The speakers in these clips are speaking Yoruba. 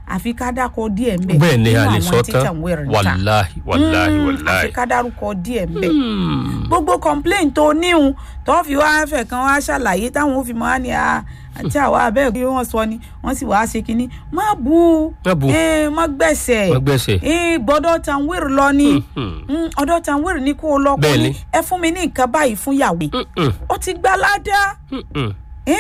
àfi ká dákọ díẹ̀ ń bẹ̀ bẹ́ẹ̀ ni nínú a lè àwọn sọ tí tán Tanweer ń ta. wàláhì wàláhì Mm, wàláhì. àfi ká dárúkọ díẹ̀ ń bẹ̀ Hmm. gbogbo complain tó níhun tó fi wá fẹ̀ kan wá ṣàlàyé táwọn ò fi mọ́ á ní a àti àwa abẹ́ bí wọ́n sọ ni wọ́n sì wáá ṣe kínní má bu Má bu. eh, má gbẹ̀sẹ̀ Má gbẹ̀sẹ̀. eh, gbọ́dọ̀ Tanweer lọ ni Hmm. Mm, ọ̀dọ̀ Tanweer ní kó o lọ kó Bẹ́ẹ̀ ní ni. ẹ fún mi ní nǹkan báyìí fún yàwó Mm-mm. ó ti gbá ládàá Mm-mm.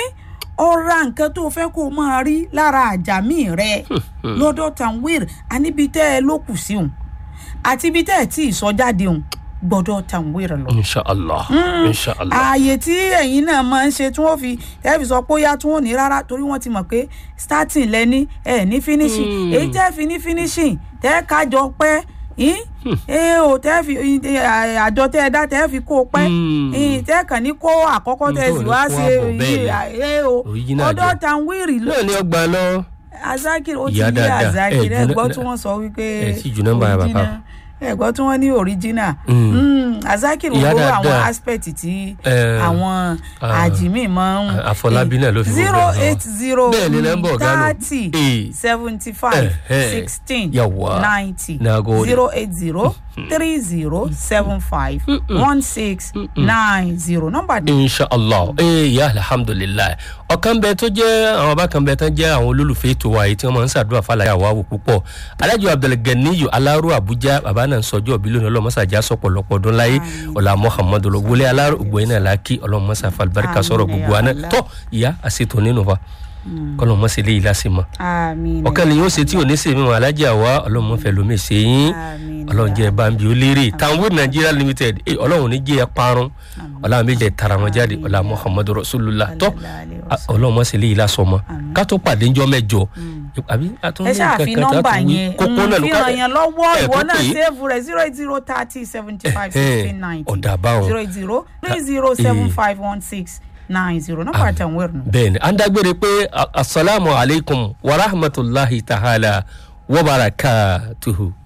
ọ ra nǹkan tó fẹ́ kó o máa rí lára àjàmí rẹ lọ́dọ̀ Tanweer àníbi tẹ́ ẹ ló kù sí òun àti ibi tẹ́ ẹ tí ì sọ jáde òun gbọ́dọ̀ Tanweer lọ inshallah inshallah. ààyè tí ẹ̀yin náà máa ń ṣe tí wọ́n fi ẹ fi sọ pé ó yá tí wọ́n ní rárá torí wọ́n ti mọ̀ pé starting lẹ́ni ẹ̀ ní finishing Mm. èyí tẹ́ fi ní finishing tẹ́ kájọ pẹ́ yín ẹ ò tẹ́ fi ẹ, àjọ tẹ́ ẹ dá tẹ́ fi kó o pẹ́ Mm. yín tẹ́ kàn ní kó àkọ́kọ́ Mm, tẹ́ tó sì ní wá kó ṣe àbọ̀ bẹ́ẹ̀ ni. ẹ o Original ọ̀dọ̀ jẹ́. Tanweer ló náà ni ọgbà lọ. azakir ó ti Ìyá yé dáadáa, azakir ẹ ẹ jù gbọ́ náà- tí wọ́n sọ wípé ẹ sì jù nọ́mbà bàbá. original. ẹ gbọ́ tí wọ́n ní original Mm. Mm, azakir Ìyá wo àwọn dáadáa. aspect tí Eh, àwọn ah, àjìmí máa ń Àfọlábí náà ló fi gbogbo zero ẹ̀ hàn. eight zero Bẹ́ẹ̀ ni nọ́mbà ọ̀gá nù. thirty Eh. seventy five Eh, eh. sixteen Yawwa. ninety Nagode. zero eight zero three zero seven five one six nine zero nọ́mbà inshallah ee ya alhamdulilayi ọ̀kan bẹ tó jẹ́ àwọn ọba kan bẹ tán jẹ́ àwọn olólùfẹ́ ètò wa yìí tí wọ́n máa ń ṣàdúrà fàlàyé àwa wò púpọ̀ alájọ abdulganiyu alaro abuja bàbá náà ń sọjọ́ bí lónìí ọlọ́mọṣàjà sọ̀pọ̀lọpọ̀ ọdún láyé ọ̀là muhammadu wọlé alaro ògbóyin náà lákì ọlọ́mọṣà falbarika sọ̀rọ̀ Àmín, gbogbo ya àná Allah. tọ́ ìyá àṣetò nínú wa kọlọ́mọṣẹ́ lè yí lásìmọ́ àmín ọ̀kan ni yóò ṣe tí ò ní sèmi wọn alájà wa ọlọ́mọfẹ́ lomi ṣe yín Àmín. ọlọ́run jẹ́ bambi ó lérè Tanweer Nigeria limited eh, ọlọ́run ní jẹ́ ẹ parun ọlọ́run méjì tara wọn jáde ọlá muhammadu rasulullah tọ́ a- ọlọ́run mọ̀ sí ilé yìí lásán mọ́ ká tó pàdé ńjọ́ mẹ́jọ àbí àtúndì ẹ ṣáà fi nọ́mbà yẹn kókó náà ló fi ká ràn yẹn lọ́wọ́ ẹ̀ ìwọ tó náà pè é. save rẹ̀ zero eight zero thirty seventy five sixteen ninety ọ̀dà báwọn. zero eight zero three zero seven five one six nine zero nọ́mbà Tanweer nù. bẹ́ẹ̀ni à ń dágbére pé a- asalaamu alaykum wa rahmatulahi ta'ala wa barakatuhu.